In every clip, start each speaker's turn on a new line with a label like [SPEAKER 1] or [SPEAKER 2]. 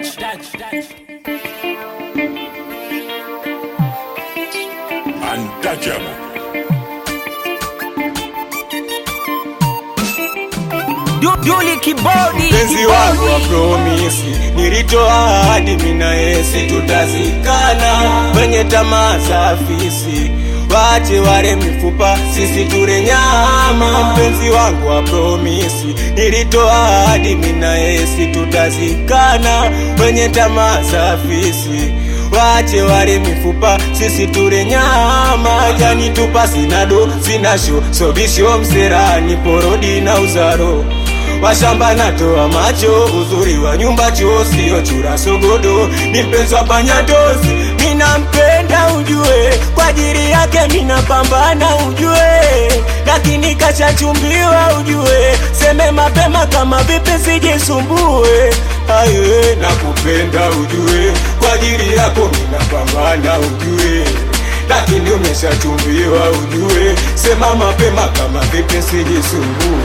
[SPEAKER 1] Untouchable.
[SPEAKER 2] Duli kibodi
[SPEAKER 3] Mpenzi wangu wa promisi, nilitoa ahadi mina yesi tutazikana kwenye tamaa za afisi, wache wale mifupa, sisi ture nyama. Mpenzi wangu wa promisi, nilitoa ahadi mina yesi tutazikana kwenye tamaa za afisi wache wale mifupa, sisi ture nyama. Jani tupa sinado sinasho sobisho mserani porodi na uzaro washamba natoa macho, uzuri wa nyumba choo sio chura sogodo, ni mpenzi wa panyatozi, minampenda ujue, kwa ajili yake minapambana ujue, lakini kashachumbiwa ujue, seme mapema kama vipi sijisumbue, aye nakupenda ujue, kwa ajili yako minapambana ujue lakini umeshachumbiwa ujue, sema mapema kama vipi sijisumbue.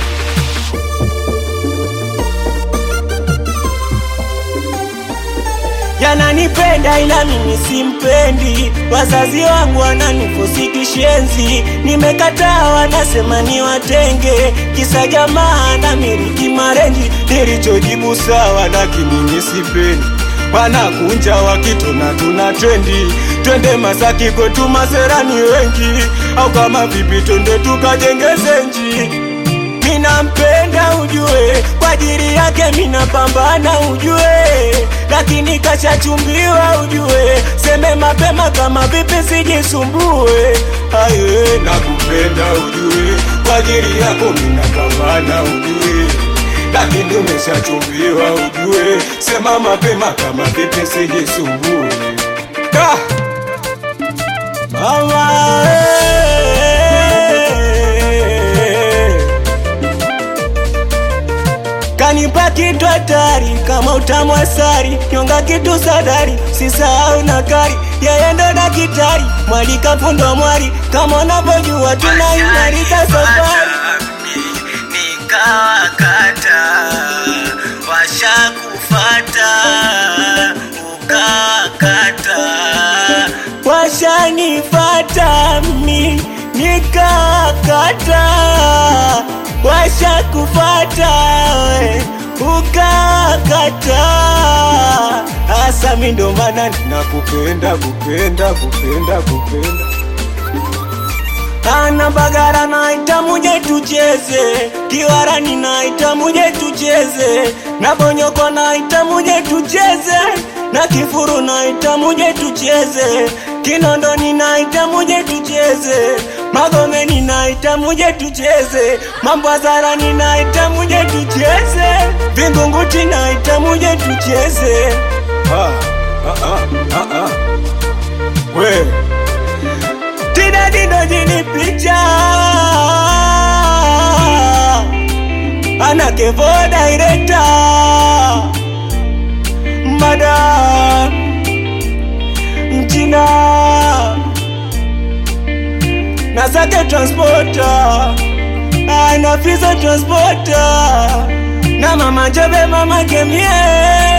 [SPEAKER 3] yananipenda ila mimi simpendi, wazazi wangu wananifosi kishenzi, nimekataa wanasema ni watenge, kisa jamaa na miliki marenji, nilichojibu sawa, lakini mimi sipendi wanakunja wakitona tuna trendi, twende Masaki kwetu maserani wengi, au kama vipi twende tukajenge zenji minampenda ujue, kwa ajili yake minapambana ujue, lakini kashachumbiwa ujue, seme mapema kama vipi sijisumbue. Aye, nakupenda ujue, kwa ajili yako minapambana ujue, lakini umeshachumbiwa ujue, sema mapema kama vipi sijisumbue. Ah! Mama, eh. Kanipa kitu hatari kama utamu asari, nyonga kitu sadari, sisahau na kari, yeye ndo daktari, mwalika fundo mwari, kama unavyojua tunaimarika safari. Nikawakata washakufata ukakata, washanifata mi nikakata, washakufata we ukakata, hasa mi ndo maana ninakupenda kupenda kupenda kupenda ana bagara naita muje tucheze, kiwarani naita muje tucheze, na bonyoko naita muje tucheze, na kifuru naita muje tucheze, kinondoni naita muje tucheze, magomeni naita muje tucheze, mambwazarani naita muje tucheze, vingunguti naita muje tucheze. Ah, ah, ah, ah, ah. We. Tina Dino jini picha Ana kevo director Mada Mchina Nasake transporter Ana fizo transporter Na mama jobe mama kemie